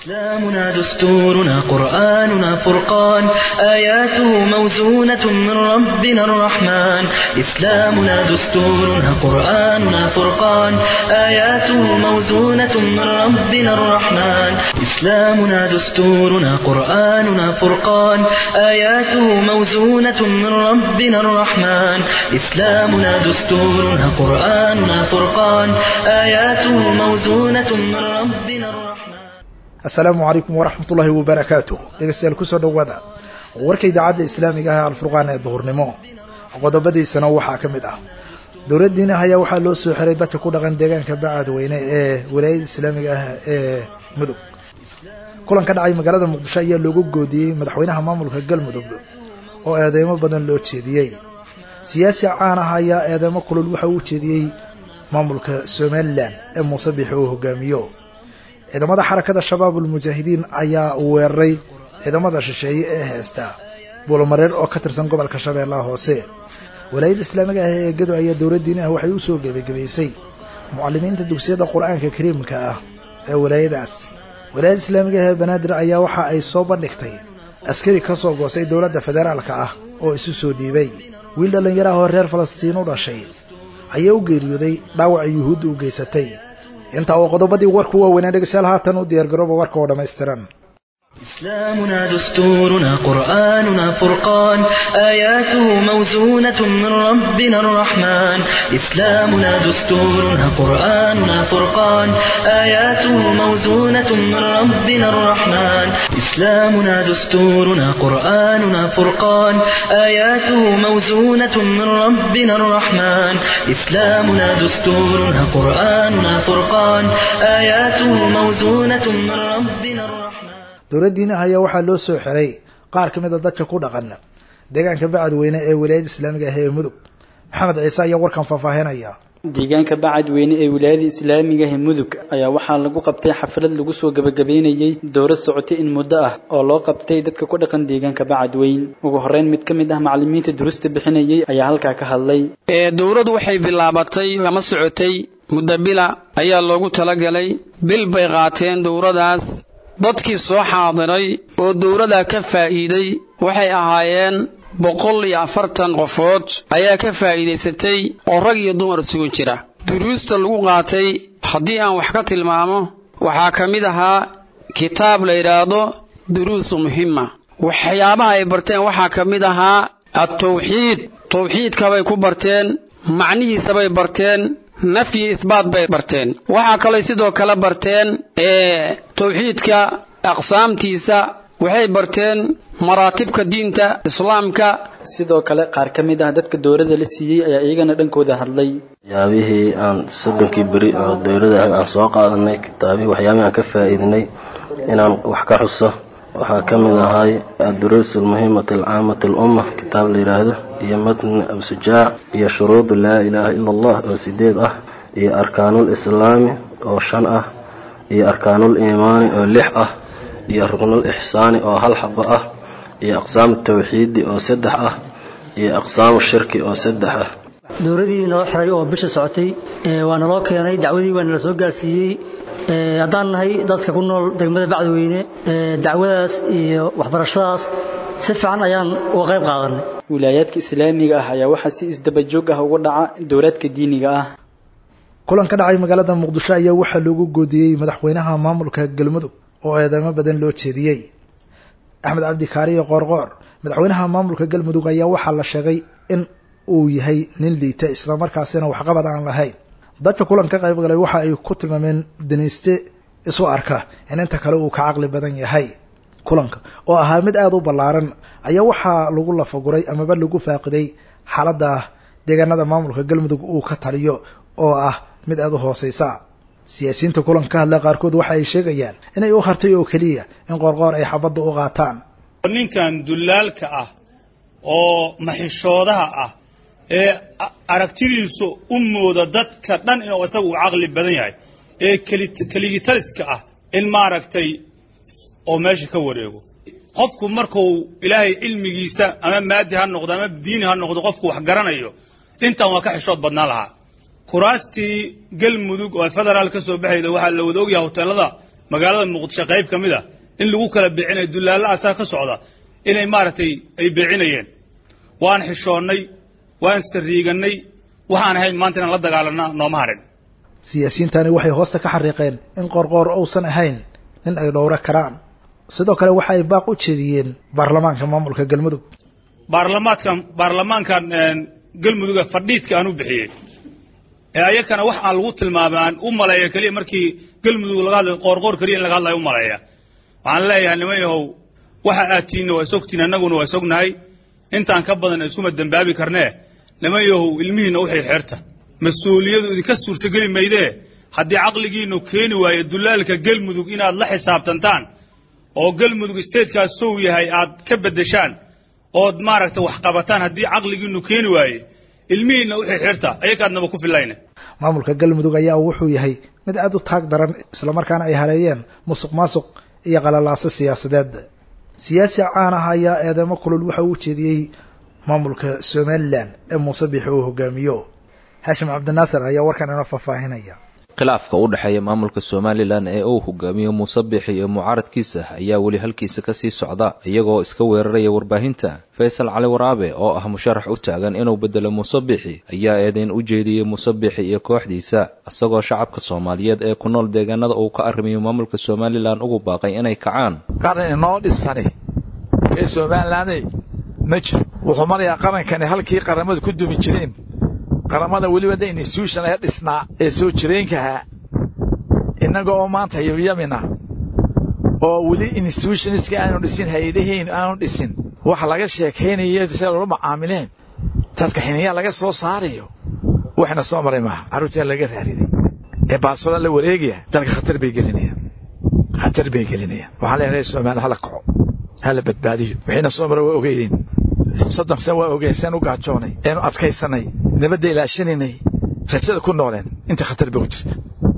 إسلامنا دستورنا قرآننا فرقان آياته موزونة من ربنا الرحمن إسلامنا دستورنا قرآننا فرقان آياته موزونة من ربنا الرحمن إسلامنا دستورنا قرآننا فرقان آياته موزونة من ربنا الرحمن إسلامنا دستورنا قرآننا فرقان آياته موزونة من ربنا الرحمن assalaamu calaykum waraxmatullaahi wabarakaatuh dhegeystayaal kusoo dhowaada warka idaacadda islaamiga ah alfurqaan ee duhurnimo qodobadiisana waxaa ka mid ah dowladdiina ayaa waxaa loo soo xiray dadka ku dhaqan deegaanka bacadweyne ee walaayada islaamiga ah ee mudug kulan ka dhacay magaalada muqdisho ayaa loogu goodiyey madaxweynaha maamulka galmudug oo eedeymo badan loo jeediyey siyaasi caan ah ayaa eedeymo kulul waxa uu jeediyey maamulka somalilan ee muuse biixi uu hogaamiyo ciidamada xarakada shabaab ulmujaahidiin ayaa weeraray ciidamada shisheeye ee heesta buulamareer oo ka tirsan gobolka shabeellaha hoose walaayadda islaamiga ah ee gedo ayaa dowladdiinaha waxay u soo gebagabaysay mucalimiinta dugsiyada qur-aanka kariimka ah ee walaayadaas walaayadda islaamiga ah ee banaadir ayaa waxa ay soo bandhigtay askari ka soo goosay dowladda federaalka ah oo isu soo dhiibay wiil dhallinyaraha oo reer falastiin u dhashay ayaa u geeriyooday dhaawaca yuhuudda u geysatay intaa oo qodobadii warku waaweynaa dhegeystayaal haatan u diyaargarooba warka oo dhammaystiran إسلامنا دستورنا قرآننا فرقان آياته موزونة من ربنا الرحمن إسلامنا دستورنا قرآننا فرقان آياته موزونة من ربنا الرحمن إسلامنا دستورنا قرآننا فرقان آياته موزونة من ربنا الرحمن إسلامنا دستورنا قرآننا فرقان آياته موزونة من ربنا الرحمن dowladdiina ayaa waxaa loo soo xiray qaar ka mid a dadka ku dhaqan deegaanka bacadweyne ee walaayada islaamiga ah ee mudug maxamed ciise ayaa warkan faahfaahinaya deegaanka bacadweyne ee wilaayada islaamiga ah mudug ayaa waxaa lagu qabtay xaflad lagu soo gabagabeynayey dowlad socotay in muddo ah oo loo qabtay dadka ku dhaqan deegaanka bacadweyn ugu horeyn mid ka mid ah macalimiinta durusta bixinayay ayaa halkaa ka hadlay dowladdu waxay bilaabatay lama socotay muddo bila ayaa loogu talagalay bil bay qaateen dowladaas dadkii soo xaadiray oo dowladda ka faa'iiday waxay ahaayeen boqol iyo afartan qofood ayaa ka faa'iidaysatay oo rag iyo dumar isugu jira duruusta lagu qaatay haddii aan wax ka tilmaamo waxaa ka mid ahaa kitaab la yidhaahdo duruusu muhima waxyaabaha ay barteen waxaa ka mid ahaa at-tawxiid tawxiidkabay ku barteen macnihiisabay barteen nafyi ihbaat bay barteen waxaa kaloo sidoo kale barteen ee tawxiidka aqsaamtiisa waxay barteen maraatibka diinta islaamka sidoo kale qaar ka mid ah dadka dowladda la siiyey ayaa iyagana dhankooda hadlay waxyaabihii aan soddonkii beri oo dowladda ah aan soo qaadanay kitaabihii waxyaabihii aan ka faa'iidinay inaan wax ka xuso waxaa ka mid ahay adduruus almuhimati alcaamati alumma kitaab la yidhaahdo iyo matni absujaac iyo shuruudu laa ilaaha ila allah oo sideed ah iyo arkaanul islaami oo shan ah iyo arkaanul iimaani oo lix ah iyo ruknul ixsaani oo hal xabo ah iyo aqsaamu tawxiidi oo saddex ah iyo aqsaamu shirki oo saddex ah dowladii noo xiray oo bisha socotay waa naloo keenay dacwadii waa nala soo gaarsiiyey haddaan nahay dadka ku nool degmada bacdweyne dacwadaas iyo waxbarashadaas si fiican ayaan uga qayb qaadanay wilaayaadka islaamiga ah ayaa waxaa si isdabajoog ah uga dhaca dowlaadka diiniga ah kulan ka dhacay magaalada muqdisho ayaa waxaa loogu goodiyey madaxweynaha maamulka galmudug oo eedeymo badan loo jeediyey axmed cabdi kaariyo qoorqoor madaxweynaha maamulka galmudug ayaa waxaa la sheegay in uu yahay nin liita islamarkaasina waxqabad aan lahayn dadka kulan ka qayb galay waxa ay ku tilmaameen danayste isu arka in inta kale uu ka caqli badan yahay kulanka oo ahaa mid aada u ballaaran ayaa waxaa lagu lafaguray amaba lagu faaqiday xaaladda deegaanada maamulka galmudug uu ka taliyo oo ah mid aada u hooseysa siyaasiyiinta kulanka ka hadla qaarkood waxa ay sheegayaan inay u hartay oo keliya in qoorqoor ay xabadda u qaataan ninkan dulaalka ah oo maxishoodaha ah ee aragtidiisu u mooda dadka dhan inuu isagu u caqli badan yahay ee keligitaliska ah in maaragtay oo meesha ka wareego qofku markuu ilaahay cilmigiisa ama maadi ha noqdo ama diini ha noqdo qofku wax garanayo intan waa ka xishood badnaan lahaa kuraastii galmudug oo federaal ka soo baxayda waxaa la wada ogyahay hoteelada magaalada muqdisho qayb ka mid a in lagu kala beecinayo dullaalla asaa ka socda inay maaragtay ay beecinayeen waan xishoonnay waan sariigannay waxaan ahayn maanta inaan la dagaalanna nooma harin siyaasiyiintani waxay hoosta ka xariiqeen in qoorqoor uusan ahayn nin ay dhowro karaan sidoo kale waxa ay baaq u jeediyeen baarlamaanka maamulka galmudug baarlamaadkan baarlamaankan galmuduga fadhiidka aan u bixiyey ee ayakana wax aan lagu tilmaamay aan u maleeya keliya markii galmudug laga hadlayo qoorqoor keliya in laga hadlayo u maleeya waxaan leeyahay niman yahow waxa aad tiinna waa isogtiin annaguna waa isognahay intaan ka badan iskuma dembaabi karnee niman yahow ilmihiinna u xirxirta mas-uuliyadu idinka suurtogeli maydee haddii caqligiinnu keeni waayo dulaalka galmudug inaad la xisaabtantaan oo galmudug statekaa sow yahay aad ka beddeshaan ood maaragta wax qabataan haddii caqligiinnu keeni waaye ilmihiinna u xirxirta ayakaadnaba ku filayne maamulka galmudug ayaa wuxuu yahay mid aad u taag daran islamarkaana ay hareeyeen musuq maasuq iyo qalalaaso siyaasadeed siyaasi caan ah ayaa eedeymo kulul waxa uu jeediyey maamulka somalilan ee muuse biixi uu hogaamiyo haashim cabdinaasir ayaa warkan inoo faahfaahinaya khilaafka u dhexeeya maamulka somalilan ee uu hogaamiyo muuse biixi iyo mucaaradkiisa ayaa weli halkiisa kasii socda iyagoo iska weeraraya warbaahinta faysal cali waraabe oo ah musharax u taagan inuu bedelo muuse biixi ayaa eedeyn u jeediyey muuse biixi iyo kooxdiisa isagoo shacabka soomaaliyeed ee ku nool deegaanada uu ka arrimiyo maamulka somalilan ugu baaqay inay kacaan qaran inoo dhisani ee somalilaney ma jiro wuxuu marayaa qarankani halkii qaramadu ku dumi jireen qaramada weliba da institution ee dhisnaa ee soo jireenkahaa innaga oo maanta yabyamina oo weli institutionska aanu dhisin hay-adaheenu aanu dhisin waxa laga sheekaynayo sida loola macaamileen dadka xiniyaa laga soo saarayo waxna soo maray maaha carruurtaa laga raariday ee baasoda la wareegaya dalka khatar bay gelinayaan khatar bay gelinayaan waxaan leenahay soomaaliya hala kaco hala badbaadiyo wixiina soo maray waa ogeydeen soddon san waa ogeen seen u gaajoonay eenu adkaysanay nabadda ilaashanaynay rajada ku nooleen inta khatar bay ku jirta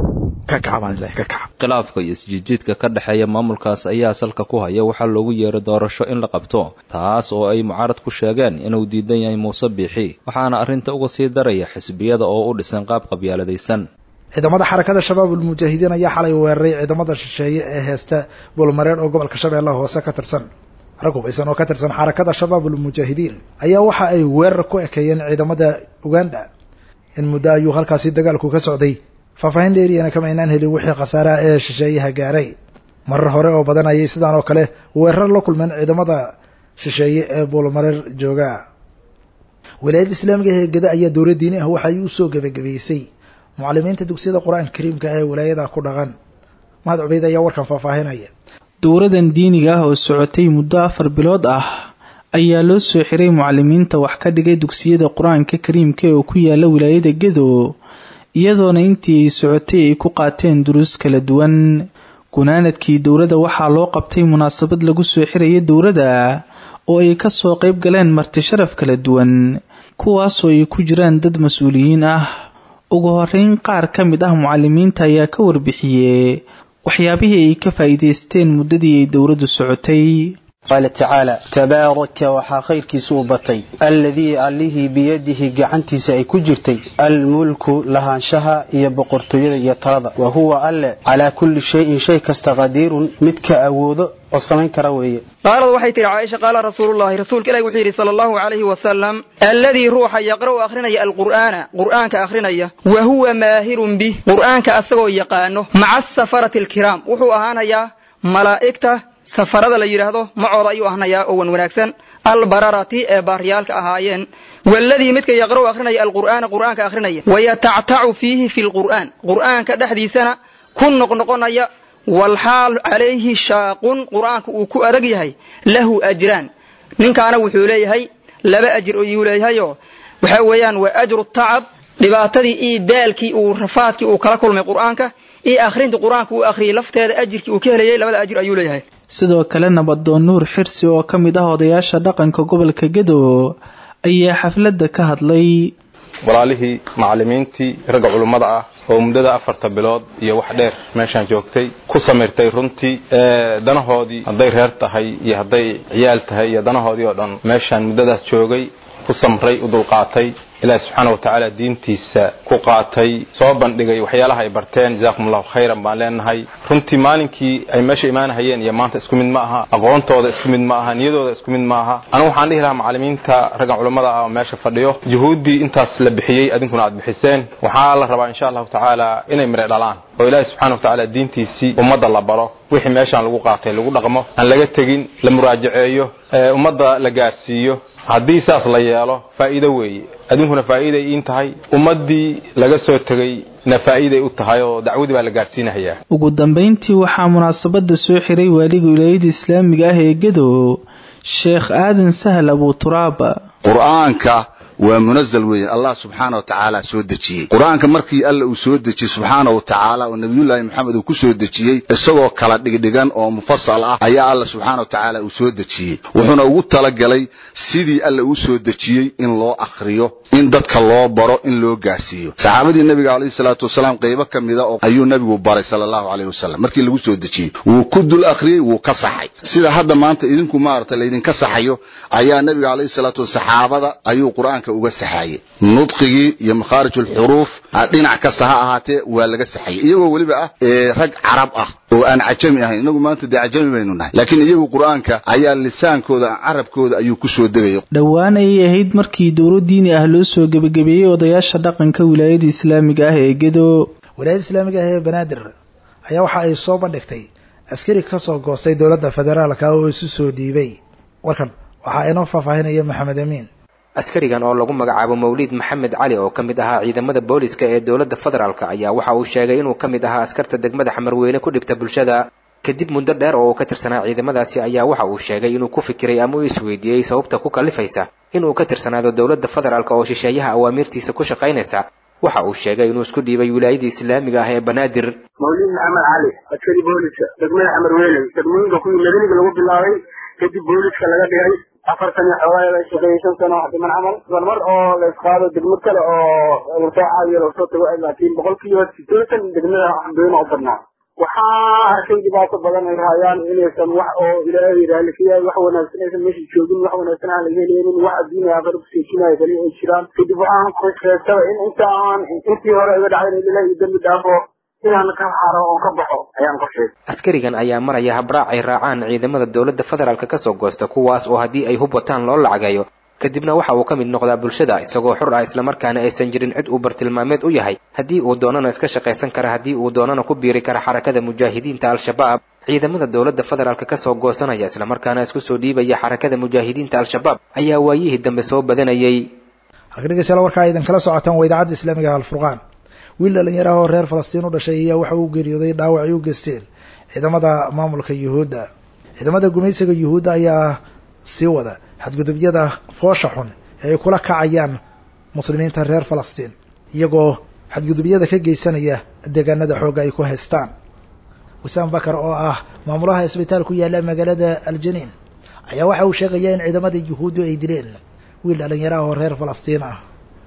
ka kaca baan ilahay ka kaca khilaafka iyo isjiidjiidka ka dhexeeya maamulkaas ayaa salka ku haya waxaa loogu yeeray doorasho in la qabto taas oo ay mucaarad ku sheegeen inuu diidan yahay muuse biixi waxaana arrinta uga sii daraya xisbiyada oo u dhisan qaab qabyaaladaysan ciidamada xarakada shabaab ulmujaahidiin ayaa xalay weeraray ciidamada shisheeye ee heesta buulmareer oo gobolka shabeellaha hoose ka tirsan rag hubaysan oo ka tirsan xarakada shabaab ulmujaahidiin ayaa waxa ay weerar ku ekeeyeen ciidamada uganda in muddo ayuu halkaasi dagaalku ka socday faahfaahin dheeriyana kama aynaan helin wixii khasaaraha ee shisheeyaha gaaray marar hore oo badan ayay sidaan oo kale weerar la kulmeen ciidamada shisheeye ee buulmareer jooga wilaayadda islaamiga ee geda ayaa dowla diini ah waxa ay u soo gebagabeysay mucalimiinta dugsiyada qur-aanka kariimka ee wilaayada ku dhaqan mahad cubeyd ayaa warkan faahfaahinaya dowladan diiniga ah oo socotay muddo afar bilood ah ayaa loo soo xiray mucalimiinta wax ka dhigay dugsiyada qur-aanka kariimka oo ku yaala wilaayada gedo iyadoona intii ay socotay ay ku qaateen duruus kala duwan gunaanadkii dowladda waxaa loo qabtay munaasabad lagu soo xiraya dowladda oo ay kasoo qayb galeen marti sharaf kala duwan kuwaasoo ay ku jiraan dad mas-uuliyiin ah ugu horeyn qaar ka mid ah mucalimiinta ayaa ka warbixiyey waxyaabihii ay ka faa'iidaysteen muddadii ay dowladdu socotay qaala tacaala tabaaraka waxaa khayrkiisa u batay alladii allihii biyadihi gacantiisa ay ku jirtay almulku lahaanshaha iyo boqortooyada iyo talada wa huwa alle calaa kulli shayin shay kasta qadiirun midka awoodo oo samayn kara weeye qaalad waxay tihi caaisha qaala rasuulullahi rasuulka ilahi wuxuu yidhi sala allahu calayhi wasalam alladii ruuxa yaqra'u akhrinaya alqur'aana qur'aanka akhrinaya wa huwa maahirun bih qur'aanka asagoo yaqaano maca asafarati alkiraam wuxuu ahaanayaa malaa'igta safarada la yidhaahdo macooda ayuu ahnayaa oo wan wanaagsan albararati ee baaryaalka ahaayeen waladii midka yaqra'u akhrinaya alqur'aana qur'aanka akhrinaya wayatactacu fiihi fi lqur'aan qur'aanka dhexdiisana ku noqnoqonaya walxaal calayhi shaaqun qur'aanka uu ku adag yahay lahu ajraan ninkaana wuxuu leeyahay laba ajir ayuu leeyahayoo waxa weeyaan waa ajru tacab dhibaatadii iyo daalkii uu rafaadkii uu kala kulmay qur'aanka iyo akhrinta qur-aanka uu akhriyey lafteeda ajirkii uu ka helayay labada ajir ayuu leeyahay sidoo kale nabadoon nuur xirsi oo ka mid ah odayaasha dhaqanka gobolka gedo ayaa xafladda ka hadlay walaalihii macallimiintii ragga culummada ah oo muddada afarta bilood iyo wax dheer meeshaan joogtay ku samirtay runtii danahoodii hadday reer tahay iyo hadday ciyaal tahay iyo danahoodii oo dhan meeshaan muddadaas joogay ku samray u dulqaatay ilaahi subxaana wa tacaala diintiisa ku qaatay soo bandhigay waxyaalaha ay barteen jazakum allahu khayran baan leenahay runtii maalinkii ay meesha imaanahayeen iyo maanta isku mid ma aha aqoontooda isku mid ma aha niyadooda isku mid ma aha anigu waxaan dhihi lahaa macalimiinta raggan culammada ah oo meesha fadhiyo juhuuddii intaas la bixiyey adinkuna aad bixiseen waxaa la rabaa insha allahu tacaala inay mire dhalaan oo ilaahi subxana wa tacaala diintiisii ummadda la baro wixii meeshaan lagu qaatay lagu dhaqmo aan laga tegin la muraajaceeyo ummadda la gaarsiiyo haddii saas la yeelo faa'iido weeye adinkuna faa'iiday iin tahay ummaddii laga soo tegey na faa'iiday u tahay oo dacwadii baa la gaarsiinahayaa ugu dambayntii waxaa munaasabada soo xiray waaliga wilaayada islaamiga ah ee gedo sheekh aadan sahal abuturaaba qur-aanka waa munazal weeye allah subxaana wa tacaala soo dejiyey qur-aanka markii alla uu soo dejiyey subxaana wa tacaala oo nabiyullaahi maxamed uu ku soo dejiyey isagoo kala dhigdhigan oo mufasal ah ayaa alla subxaana wa tacaala uu soo dejiyey wuxuuna ugu talagalay sidii alla uu soo dejiyey in loo akhriyo in dadka loo baro in loo gaarsiiyo saxaabadii nabiga calayhi salaatu wasalaam qaybo ka mida oo ayuu nabigu baray sala allahu calayhi wasalam markii lagu soo dejiyey wuu ku dul akhriyey wuu ka saxay sida hadda maanta idinku maarata laydinka saxayo ayaa nabiga calayhi salaatu wa saxaabada ayuu qur-aanka uga saxaayey nudqigii iyo makhaarij ulxuruuf dhinac kasta ha ahaatee waa laga saxayay iyagoo weliba ah rag carab ah oo aan cajami ahayn inagu maanta dee cajami baynu nahay laakiin iyagu qur-aanka ayaa lisaankooda carabkooda ayuu ku soo degaya dhowaan ayay ahayd markii dowlo diini ah loo soo gebagabeeyey odayaasha dhaqanka wilaayada islaamiga ah ee gedo wilaayada islaamiga ah ee banaadir ayaa waxa ay soo bandhigtay askari ka soo goostay dowladda federaalka oo isu soo dhiibay warkan waxaa inoo faahfaahinaya maxamed amiin askarigan oo lagu magacaabo mawliid maxamed cali oo ka mid ahaa ciidamada booliska ee dowladda federaalk ayaa waxa uu sheegay inuu ka mid ahaa askarta degmada xamarweyne ku dhibta bulshada kadib muddo dheer oo uu ka tirsanaa ciidamadaasi ayaa waxa uu sheegay inuu ku fikiray ama uu isweydiiyey sababta ku kallifaysa inuu ka tirsanaado dowladda federaalk oo shisheeyaha awaamiirtiisa ku shaqaynaysa waxa uu sheegay inuu isku dhiibay wilaayadii islaamiga ah ee banaadir mawliid maxamed cali askari booliska degmada xamarweyne degmooyinka kuwii madaniga lagu bilaabay kadib booliska laga dhigay afartan iyo xoogaa ay shaqeeyey shan sano wax dhiman camal mar mar oo la isqaado degmo kale oo lasoo caawiyo lasoo tago laakiin boqolkiiba sideetan degmada xamdooyina u badnaa waxaa arkay dhibaato badan ay hayaan inaysan wax oo ilaahay raalli ka yahay wax wanaagsan aysan meesha joogin wax wanaagsan aan laga heleynin wax adduunya aakhira kuseejinaya kali ay jiraan kadib waxaan sheegtaba in inta aan intii hore iga dhacday in ilaahay dambi dhaafo inaan ka xaro oo ka baxo ayaan qorshay askarigan ayaa maraya habraac ay raacaan ciidamada dowladda federaalk ka soo goosta kuwaas oo haddii ay hub wataan loo lacagayo kadibna waxa uu ka mid noqdaa bulshada isagoo xur ah islamarkaana aysan jirin cid uu bartilmaameed u yahay haddii uu doonana iska shaqaysan kara haddii uu doonana ku biiri kara xarakada mujaahidiinta al-shabaab ciidamada dowladda federaalk ka soo goosanaya islamarkaana isku soo dhiibaya xarakada mujaahidiinta al-shabaab ayaa waayihii dambe soo badanayay halka dhegeystayaal warkaa idan kala socotaan waa idaacadda islaamiga alfurqaan wiil dhalinyaraha oo reer falastiin u dhashay ayaa waxa uu geeriyooday dhaawac ay u geysteen ciidamada maamulka yuhuudda ciidamada gumaysiga yuhuudda ayaa sii wada xadgudubyada foosha xun ee ay kula kacayaan muslimiinta reer falastiin iyagoo xadgudubyada ka geysanaya deegaanada xoogga ay ku haystaan wisaam bakar oo ah maamulaha isbitaal ku yaalla magaalada aljaniin ayaa waxa uu sheegaya in ciidamada yuhuuddu ay dileen wiil dhalinyaraha oo reer falastiin ah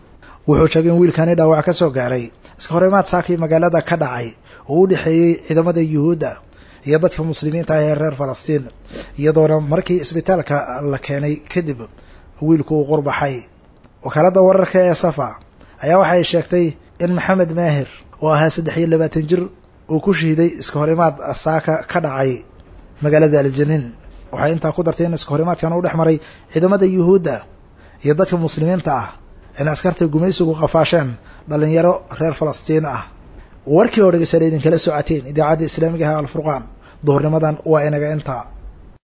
wuxuu sheegay in wiilkani dhaawac ka soo gaaray iska horimaad saakii magaalada ka dhacay oo u dhexeeyey ciidamada yuhuudda iyo dadka muslimiinta ah ee reer falastiin iyadoona markii isbitaalka la keenay kadib wiilku uu qurbaxay wakaaladda wararka ee safa ayaa waxay sheegtay in maxamed maahir oo ahaa saddex iyo labaatan jir uu ku shahiiday iska horimaad saaka ka dhacay magaalada aljaniin waxay intaa ku dartay in iska horimaadkan u dhex maray ciidamada yuhuudda iyo dadka muslimiinta ah in askarta gumaysigu qafaasheen dhalinyaro reer falastiin ah warkii oo dhegeystayaal idinkala socoteen idaacadda islaamiga ah alfurqaan duhurnimadan waa inaga intaa